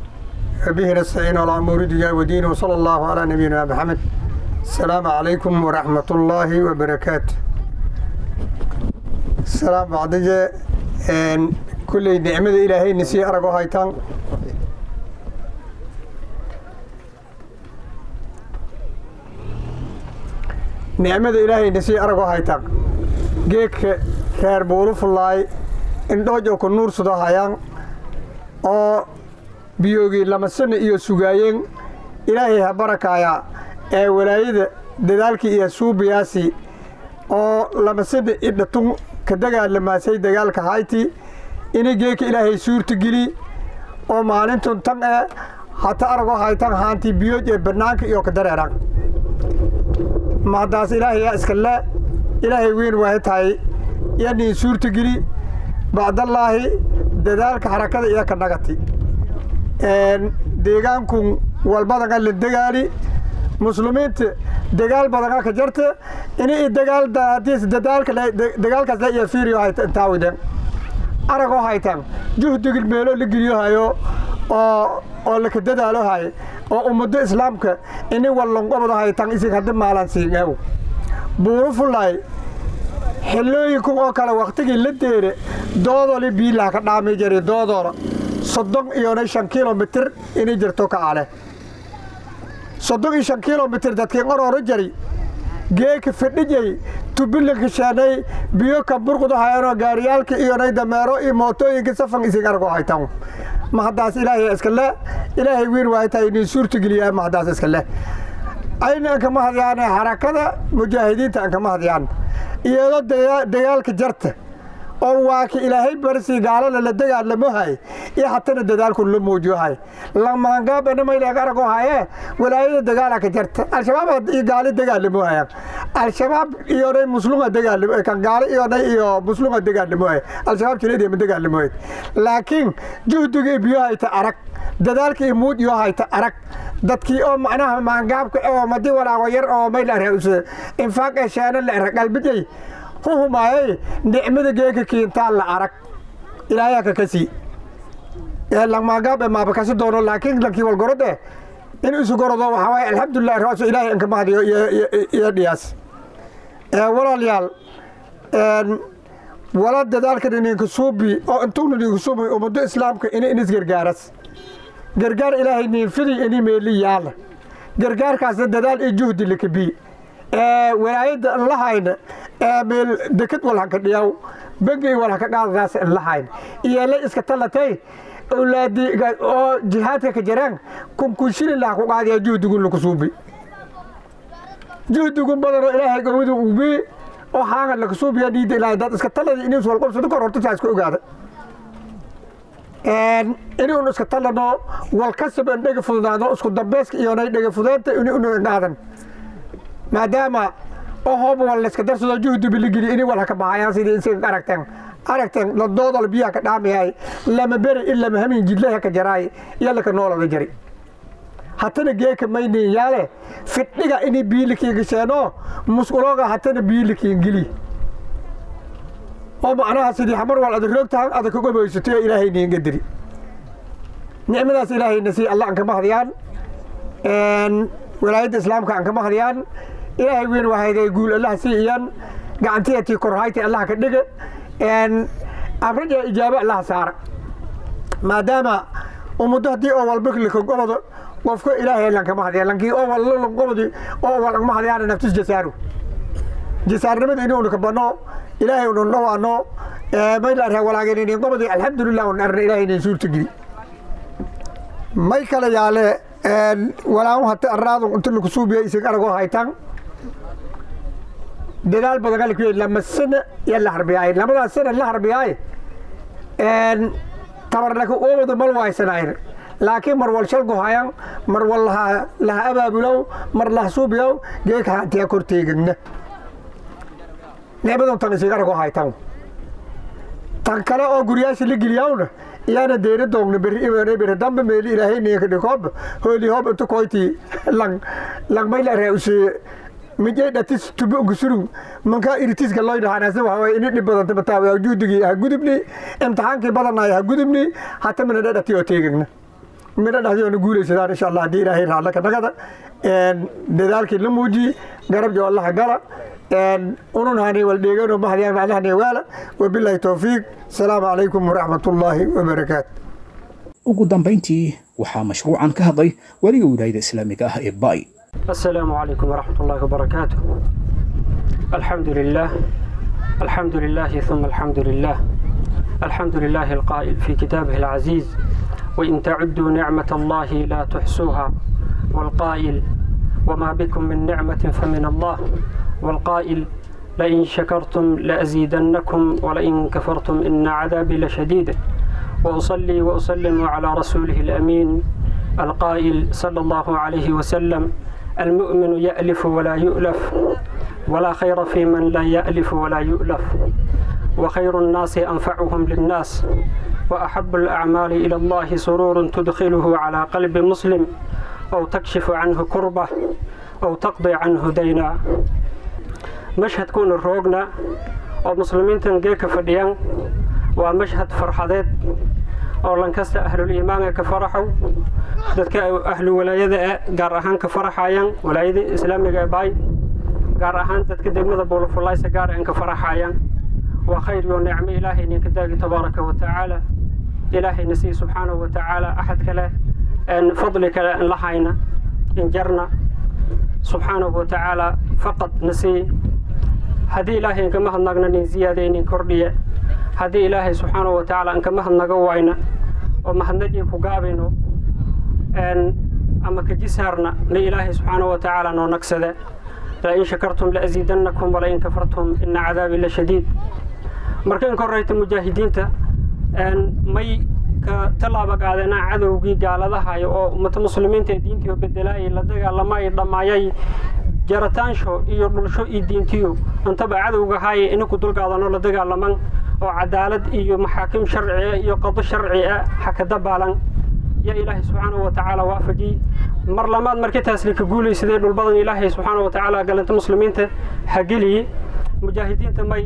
به نستعين على أمور الدنيا ودين وصلى الله على نبينا محمد السلام عليكم ورحمة الله وبركاته السلام بعد إن كل نعمة إلهي نسي أرجو هايتان نعمة إلهي نسي أرجو هايتان جيك خير بولف الله إن دوجو كنور صدا هايان أو biyoogii lama sano iyo sugaayeen ilaahay ha barakaaya ee walaayada dadaalkii iyo suubiyaasi oo lama sano idhatun ka dagaalamaasay dagaalka hayti ina geeka ilaahay suurta geli oo maalintun tan ee hata arago haytan haantii biyooj ee bannaanka iyo ka dareeran mahadaas ilaahay yaa iska le ilaahay weyn waay tahay yanii suurta geli bacdallaahi dadaalka harakada iyo ka nagati deegaanku walbadaga la degaali muslimiinta dagaal badanga ka jarta ini dagaal daadiis dadaalka dagaalkaas la iyo fiiriyo haytan taawiden aragoo haytan juhdigil meelo la geliyo hayo oo oo la ka dadaalo hay oo ummado islaamka ini wallanqobado haytan isig haddi maalan siingeew buuru fulaay xillooyinku oo kale waktigii la deere doodoli biilaha ka dhaami jari doodoora soddon iyona shan kilomitir inay jirto ka ale soddon iyo shan kilomitir dadkii qorooro jari geeka fidhijay tubilinka sheenay biyo ka burqudahayanoo gaariyaalka iyonay dameero iyo mootooyinka safan isig argo haytan mahadaas ilaahay iska le ilaahay wiin waaytaa inin suurtageliyaa mahadaas iska leh ayna anka mahadyaane harakada mujaahidiinta anka mahadyaan iyadoo dagaalka jarta oo waa ka ilaahay barsi gaalada la dagaalamo hay iyo hatana dadaalku la muujiyo hay lamaangaabana maylaga arago haye walaayada dagaala ka jarta al-shabaab iyo gaali dagaalamo hayaan al-shabaab iyonay musluma dagaalamo kan gaali iyonay iyo musluma dagaalamo hay al-shabaab jineed ma dagaalamo hay laakiin juhdiga biyo hayta arag dadaalka iyo muud iyo hayta arag dadkii oo macnaha maangaabka oo madi walaago yar oo mayla rause infaaq ee sheena la era qalbijay huhumaayay nicmada geeka kiintaan la arag ilaayaa ka kasi langmaangaab ee maaba kasi doono laakiin lankii walgorode in isu gorodo waxaa waaye alxamdulilah raaso ilaahay anka mahadiyo iyo dhiyaas walaalayaal wala dadaalkan ininka suubi oo intuuna idinku suubi ummado islaamka ini inis gargaaras gargaar ilaahay niinfidi ini meeli yaala gargaarkaasna dadaal iyo juhdi lakabi walaayada lahayna meel deked walhanka dhiyaw bengi walhanka qaadadaas lahayna iyala iska talatay awlaadi oo jihaadka ka jiraan kunkun shilin laha ku qaadaya juhdigun laku suubi juhdigun badanoo ilaahay gawadu ubi oo haanga laka suubiya dhiida ilaahay dad iska taladi inis walqobsado kor horta saa iska ogaada inuun iska talano walkasaban dhega fududaado isku dambayska iyonay dhega fudeenta inu qaadan maadaama oo hooba wal layska darsado juhdi biligeli ini walha ka bahayaan sidii isaga aragteen aragteen ladoodol biyaha ka dhaamayahay lama beri in lama hamin jidlaha ka jaraay iyo laka noolada jari hatana geeka maynin yaale fidhiga ini biilikiin gasheeno musqulooga hatana biilikiin geli oo macnaha sidii xamar wal adag roogtahan adag kaga boysatay oo ilaahay niinga diri nicmadaas ilaahayna sii allah an kama hadiyaan walaayadda islaamka an kama hadiyaan ilaahay weyn wahayday guul allah sii iyan gacantiyatii korhayta allah ka dhiga amraja ijaabo allah saara maadaama ummaddo haddii oo walba lakagobado qofka ilaahay lan kama hadiya lankii oo wal lagobadi oo wal kama hadiyaan naftis jasaaru jasaarnimada inuuna ka bano ilaahay unan dhawaano mayla arhaa walaageeninin qobadi alxamdulilah un arna ilaahay inin suurtageli may kala yaale walaamu hata arraadu inta laku suubiya isig aragoo haytan dadaal badan ala ku lama sana iyo la harbiyaay labadaas sana la harbiyaay tabar laka oobada mal waysanayn laakiin mar wal shalgu hayan mar wal laha abaabulow mar laha suubiyow geeka hantiya korteegagna nicmadan tan isig aragoo haytan tan kale oo guryaasha la geliyawna iyaana deeri doogna beri imaanay beri dambe meeli ilaahay ninka dhikoob hooli hoob inta koyti lang lang mayla reuse mijay dhatis tubo unka surug manka iritiska loo dhahanasa waxa way ini dhib badanta mataawa juudigii ha gudubni imtixaankii badanaya ha gudubni hata mina dhadhati oo teegagna mina dhahdi oona guulaysadaan insha allah haddii ilaahay raadla ka nagada dadaalkii la muujiye garab jo allaha gala unun hani wal dheegano mahadiyaan macnahani waala wabilaahi towfiiq asalaamu calaykum waraxmat ullaahi wabarakaatu ugu dambayntii waxaa mashruucan ka hadlay weliga wilaayada islaamiga ah ee bay السلام عليكم ورحمة الله وبركاته الحمد لله الحمد لله ثم الحمد لله الحمد لله القائل في كتابه العزيز وإن تعدوا نعمة الله لا تحصوها والقائل وما بكم من نعمة فمن الله والقائل لئن شكرتم لأزيدنكم ولئن كفرتم إن عذابي لشديد وأصلي وأسلم على رسوله الأمين القائل صلى الله عليه وسلم المؤمن يألف ولا يؤلف ولا خير في من لا يألف ولا يؤلف وخير الناس أنفعهم للناس وأحب الأعمال إلى الله سرور تدخله على قلب مسلم أو تكشف عنه كربة أو تقضي عنه دينا مشهد كون الروغنا أو مسلمين تنجيك فديان ومشهد فرحضيت oo lankasta ahluliimaanka ka faraxow dadka ahlu walaayada gaar ahaan ka faraxayaan walaayada islaamiga ee baay gaar ahaan dadka degmada buulafullaysa gaar aan ka faraxayaan waa khayr iyo nicmo ilaahay ninka daagi tabaaraka wa tacaala ilaahayna sii subxaanahu wa tacaala axad kale fadli kale an lahayna in jarna subxaanahu wa tacaala faqad na sii haddii ilaahay inkama hadnagna nin ziyaada nin kordhiye haddii ilaahay subxaanahu wa tacaala inkama hadnaga wayna oo mahadnajii ku gaabayno ama kajisaarna na ilaahay subxaanahu wa tacaala noo nagsade lain shakartum laaziidannakum walain kafartum ina cadaabi la shadiid marka in korayta mujaahidiinta may ka tallaaba qaadeenaa cadowgii gaaladahay oo ummata muslimiinta ee diintii bedelaayay la dagaalamay dhammaayay jarataansho iyo dhulsho iyo diintiyo intaba cadowga haaye inaku dulqaadanoo la dagaalaman oo cadaalad iyo maxaakim sharciga iyo qado sharciga hakadabaalan yaa ilaahay subxaanahu wa tacaala waafajiyey mar lamaad markitaas lika guulaysaday dhul badan ilaahay subxaanahu wa tacaala galanta muslimiinta hageliye mujaahidiinta may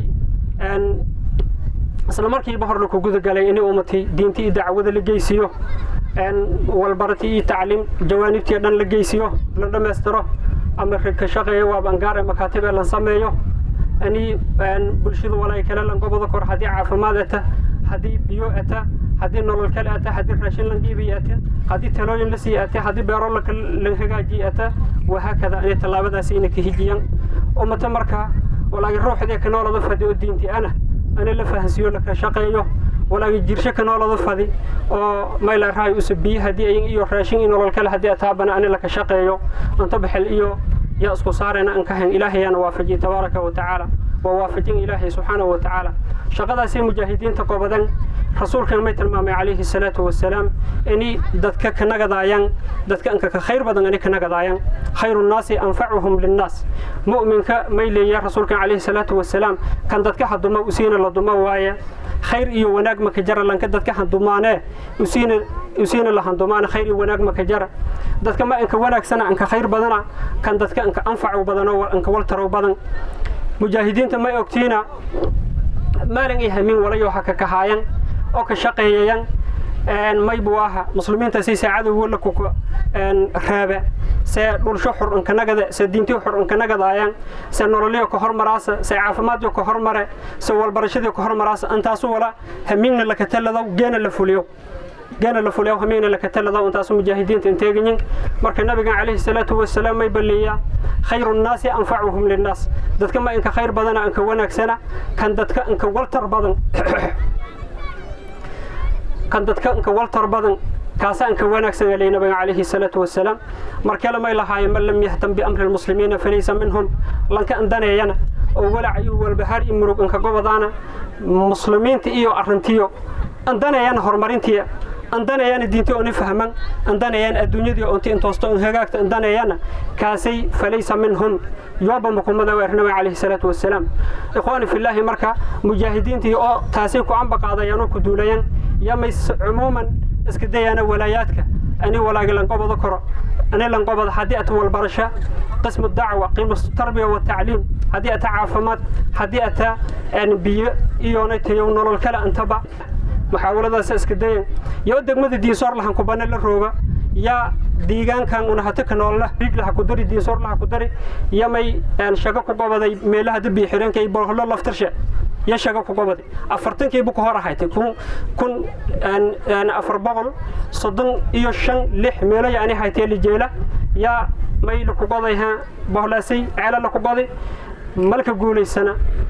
isla markiiba hor laku gudagalay inay ummatay diinta iyo dacwada la geysiyo walbarati iyo tacliim jawaanibtii dhan la geysiyo la dhammaystiro ama ka shaqeeya waa bangaar ee makaatib ee lan sameeyo ani bulshada walaa kale lan goboda kor haddii caafimaad ata haddii biyo ata haddii nolol kale ata haddii raashin lan dhiibiy ata haddii talooyin la sii ata haddii beero la hagaajiy ata wahaakada inay tallaabadaasi inay ka hijiyaan ummata marka walaagi ruuxdee ka noolada fadi oo diinti ana ani la fahansiiyo laka shaqeeyo walaagi jirsho ka noolada fadi oo mayla raay usa biyo haddii ayin iyo raashin iyo nolol kale haddii ataabana ani laka shaqeeyo cunto baxel iyo yaa isku saarayna an ka hayn ilaahayaana waafajiyey tabaaraka wa tacaala waa waafajin ilaahay subxaanahu wa tacaala shaqadaasay mujaahidiinta qobadan rasuulkan may tilmaamay calayhi salaatu wasalaam ini dadka ka nagadaayaan dadka anka ka khayr badan ani ka nagadaayaan khayru nnaasi anfacuhum linnaas mu'minka may leeyaa rasuulkan calayhi salaatu wasalaam kan dadka haduma usiina la duma waaye khayr iyo wanaag maka jara lanka dadka handumaanee usiina usiina la handumaane khayr iyo wanaag maka jara dadka ma anka wanaagsana anka khayr badana kan dadka anka anfacu badano anka waltarow badan mujaahidiinta may ogtiina maalin iyo hamiin walayo ha ka kahaayan oo ka shaqeeyayan may buu aha muslimiintaasi saacadowgo la kuka raaba se dhulsho xur inkanagada se diintiyo xur inkanagadaayaan se nololyo ka hormaraasa se caafimaadyo ka hormare se walbarashadyo ka hormaraasa intaasu wala hamiinna laka taladaw geena la fuliyo geena la fuliyo hamiinna laka taladaw intaasu mujaahidiinta inteegayin marka nabigan calayhi salaatu wasalaam may balleeyaa khayru nnaasi anfacuhum linnaas dadka ma inka khayr badana inka wanaagsana kan dadka inka waltar badan kan dadka inka waltar badan kaasa inka wanaagsan alay nabiga calayhi salaatu wasalaam markale may lahaayeen man lam yahtam biamri lmuslimiina falaysa minhum lanka indaneeyana oo walac iyo walbahaar iyo murug inka gobadaana muslimiinta iyo arrintiyo indaneeyana horumarintiya indaneeyana diinti ooni fahman indaneeyana adduunyadii onti intoosto in hagaagta indaneeyana kaasay falaysa minhum yooba mukumada weer nabiga calayhi salaatu wasalaam ikhwaani fillaahi marka mujaahidiintii oo taasay ku ambaqaadayaan oo ku duulayaan yamay cumuuman iska dayaana walaayaadka ani walaagi lanqobada koro ani lanqobada haddii ata walbarasho qismu dacwa qiimu tarbiya watacliim haddii ata caafimaad haddii ata biyo iyoonay tayow nolol kale intaba muxaawaladaas iska dayan yoo degmada diinsoor lahan kubane la rooga yaa deegaankan una hata ka noolla riig laha ku dari diinsoor laha ku dari yamay shago ku gobaday meelaha dabii xireenka iyo bolholo laftarshe ya shago ku gobaday afartankiibu ka hor ahaytay kun kun afar boqol soddon iyo shan lix meelo yaani haytee lijeela yaa may laku goday ha bohlaasay ceelo laku goday malka guulaysana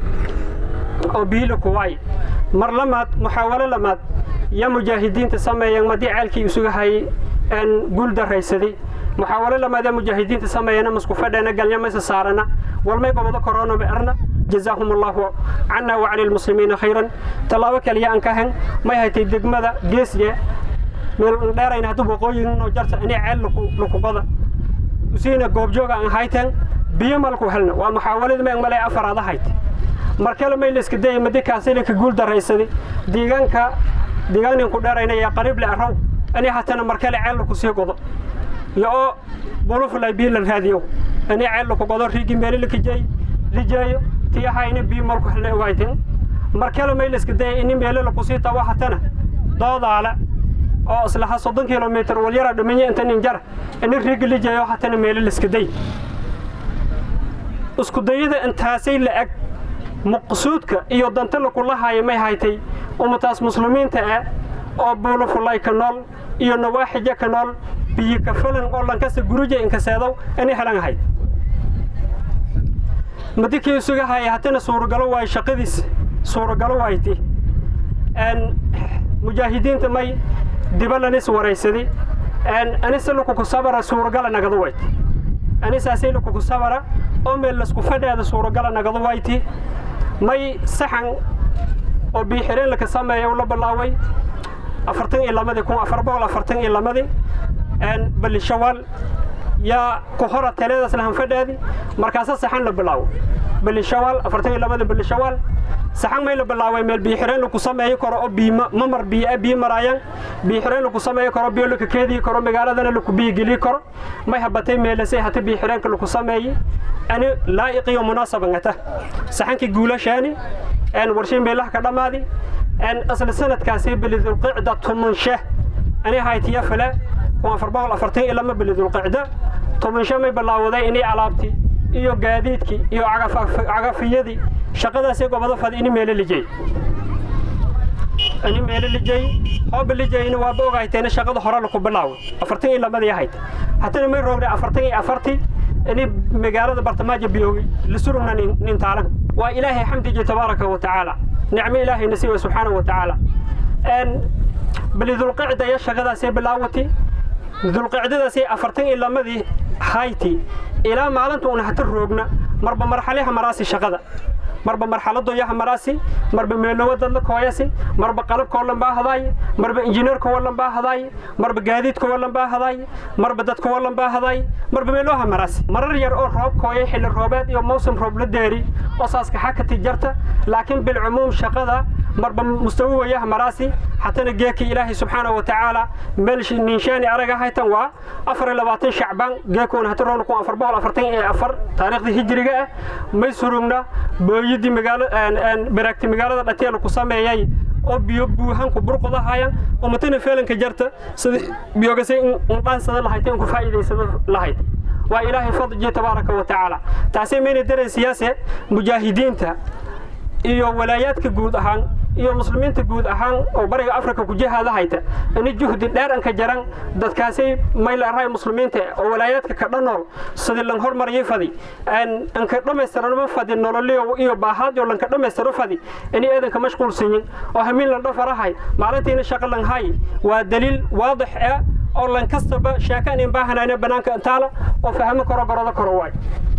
oo biyo laku waay mar lamaad muxaawalo lamaad ya mujaahidiinta sameeyeen madii ceelkii isuga hayay guul daraysaday muxaawalo lamaad ya mujaahidiinta sameeyana masku fadheena galnyamaysa saarana walmay gobado korona erna جزاهم الله عنا وعن المسلمين خيرا تلاوة كليا أنكهن ما هي دقمة جيسية من دارين هدو بقوي إنه جرت أنا عل لكو لكو قضى وسينا قوب جوجا عن هايتن بيما لكو هلنا ومحاولة ما يعمل أفراد هايت markale may la iska dayay madi kaasina ka guul daraysaday deegaanka deegaankan ku dheerayna yaa qariib le araw ani hatana markale ceel ku sii godo iyo oo bolofulay biilan raadiyo ani ceel ku godo riigi meel la kijay lijayo tiyahayna bii malku helna ogayteen markale may la iska dayay in meel la ku sii tawa hatana doodaala oo islaha soddon kilomitir wal yara dhaminya inta nin jar in riigi lijayo hatana meel la iska day isku dayada intaasay la ag maqsuudka iyo danta lakula haayo may haytay ummataas muslimiinta ah oo buulufulay ka nool iyo nawaaxija ka nool biyo ka falan oo lankasta guruja inkaseedow inay helan ahayd madikii isuga haya hatina suuragalo waayo shaqadiis suuragalo wayti mujaahidiinta may dibalanis waraysadi anise lukuku sabara suuragala nagadu wayti anisaasay lukuku sabara oo meel lasku fadheeda suuragala nagadu wayti may saxan oo biixireen laka sameeya la bilaaway afartan iyo lamadii kun afar boqol afartan iyo lamadii bali shawaal yaa ku hora teleedaas lahan fadheedi markaasa saxan la bilaawo bali shawaal afartan iyo lamadii bali shawaal saxan may la bilaaway meel biixireen laku sameeyi karo oo biyo mamar biyo biyo maraayaan biixireen laku sameeyi karo biyo laka keedii karo magaaladana laku biyo geli karo may habatay meelasay hata biixireenka laku sameeyi ani laa'iqiyo munaasabangata saxankii guulashaani warshay meelaha ka dhammaadi asla sanadkaasi bilidulqicda tumanshe ani haytiya fale kun afar boqol afartan iyo lama bilidulqicda tumanshe may bilaawaday inay alaabti iyo gaadiidkii iyo cagafiyadii shaqadaasii gobado fadi ini meelo lijay ini meelo lijay hooba lijayna waaba ogahayteena shaqada hore laku bilaaway afartan iyo lamadii ahayd hatana may roogna afartan iyo afartii ini magaalada bartamaaja biyoogi lisurugna nin taalan waa ilaahay xamdiji tabaaraka wa tacaala nicmo ilaahay nasiiba subxaana wa tacaala bali dulqicda iyo shaqadaasay bilaawati dulqicdadaasay afartan iyo lamadii hayti ilaa maalinta una hata roogna marba marxalaha maraasi shaqada marba marxaladoyaha maraasi marba meelowa dadla kooyasi marba qalabkoo lan baa hadaay marba injineerkoo lan baa hadaay marba gaadiidkoo lan baa hadaay marba dadkoo lan baa hadaay marba meeloha maraasi marar yar oo roob kooya xilli roobeed iyo mawsim roob la deeri oo saaska xakati jarta laakiin bilcumuum shaqada marba mustawi wayaha maraasi hatana geeka ilaahay subxaana wa tacaala meel ninshaani araga haytan waa afar iyo labaatan shacbaan geekuuna hata roona kun afar boqol afartan iyo afar taariikhdii hijriga ah may surugna booyadii magaalo baraagti magaalada dhatiya laku sameeyay oo biyo buuhanku burqodahayan oo matana feelanka jarta sida biyogasay indhaansada lahayd in ku faa'iidaysada lahayd waa ilaahay fadji tabaaraka wa tacaala taasay mayna dareen siyaase mujaahidiinta iyo walaayaadka guud ahaan iyo muslimiinta guud ahaan oo bariga afrika ku jihaada hayta ini juhdi dheer anka jaran dadkaasay maylaarahay muslimiinta oo walaayaadka ka dhanool sidii lan hormariyay fadi anka dhammaystiranma fadi nololiyo iyo baahaad iyo lanka dhammaystiro fadi ini eedanka mashquulsanyin oo hamiin lan dhafarahay maalintiina shaqa lan hay waa daliil waadix ah oo lan kastaba sheekaan in baahanayna banaanka intaala oo fahmo karo gorodo karo waay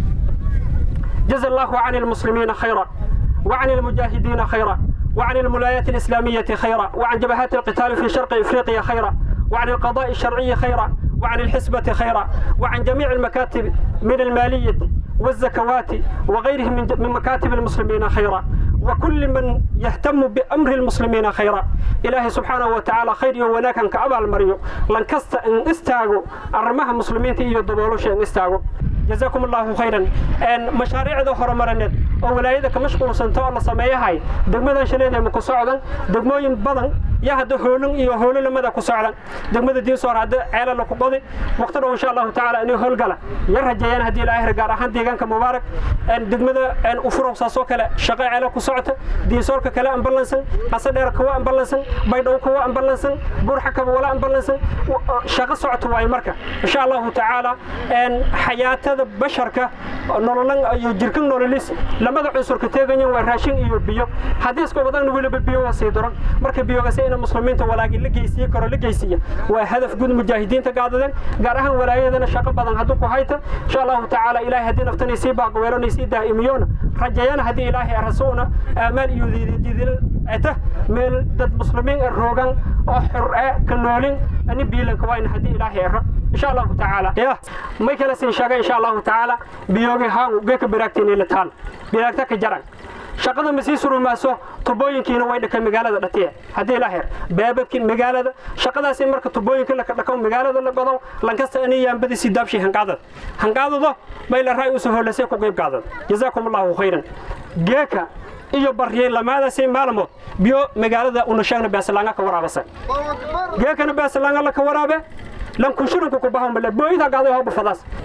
جزا الله عن المسلمين خيرا وعن المجاهدين خيرا وعن الملايات الإسلامية خيرا وعن جبهات القتال في شرق إفريقيا خيرا وعن القضاء الشرعي خيرا وعن الحسبة خيرا وعن جميع المكاتب من المالية والزكوات وغيرهم من من مكاتب المسلمين خيرا وكل من يهتم بأمر المسلمين خيرا إلهي سبحانه وتعالى خير ولكن كأبا المريو لن كست إن استاغو أرمها مسلمين تيجي دبولوش إن استاغو جزاكم الله خيرا ان مشاريع ذو هرمرنت oo walaayada ka mashquulsanto oo la sameeyahay degmada shaleeda ma ku socdan degmooyin badan ya hada hoolin iyo hoolinimada ku socdan degmada diisoor hada ceela la ku qodi waqti dhow insha Allah taala inay howlgala yar rajayaan hadii ilaahay gaar ahaan deegaanka mubaarak en degmada en u furo saasoo kale shaqo ceela ku socota diisoorka kale ambalansan qasa dheer kuwa ambalansan baydhow kuwa ambalansan burxa kaba wala ambalansan shaqo socoto waay marka insha Allah taala en xayaatada basharka nololan iyo jirkan nololis lamada cunsurka teegayan waa raashin iyo biyo haddii isku badan weliba biyo waa sii daran marka biyogase ina muslimiinta walaagin la geysiye karo la geysiya waa hadaf guud mujaahidiinta gaadadeen gaar ahaan walaayadana shaqo badan hadduu ku hayta insha allahu tacaala ilaahay haddii naftani sii baaqweelona sii daa'imiyoona rajayana haddii ilaahay arasuuna aamaal iyo diidil ata meel dad muslimiin roogan oo xur ah ka noolin ani biilanka waa in haddii ilaahay ara إن شاء الله تعالى يا ما كلا سين شاقة إن شاء الله تعالى بيوغي هاو جيك براكتين إلى تال براكتك جران shaqada ma sii surumaaso tubooyinkiina way dhakay magaalada dhatiye haddii la her baabadkii magaalada shaqadaasi marka tubooyinka la dhako magaalada la bado lankasta ani yaambadi si daabshi hanqaadad hanqaadado bay la raay usoo holasay ku qayb qaadad jazaakum allahu khayran geeka iyo baryay lamaadaasi maalmood biyo magaalada una sheegna beesalaanga ka waraabasa geekana beesalaanga la ka waraabe lan kunshiranku ku bahan bale booyida gaaday hooba fadaas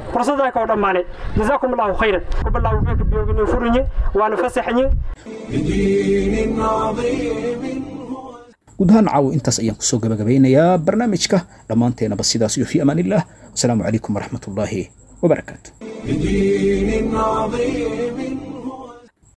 fursadaa kao dhammaanay jazaakum allahu khayran kubalaawu geeka biyoogina furinye waana fasaxanye بدين عظيم guud ahaan caawo intaas ayaan kusoo gabagabeynayaa barnaamijka dhammaanteenaba sidaas iyo fi amaan illah wasalaamu calaykum waraxmat ullaahi wabarakaatu بدين عظيم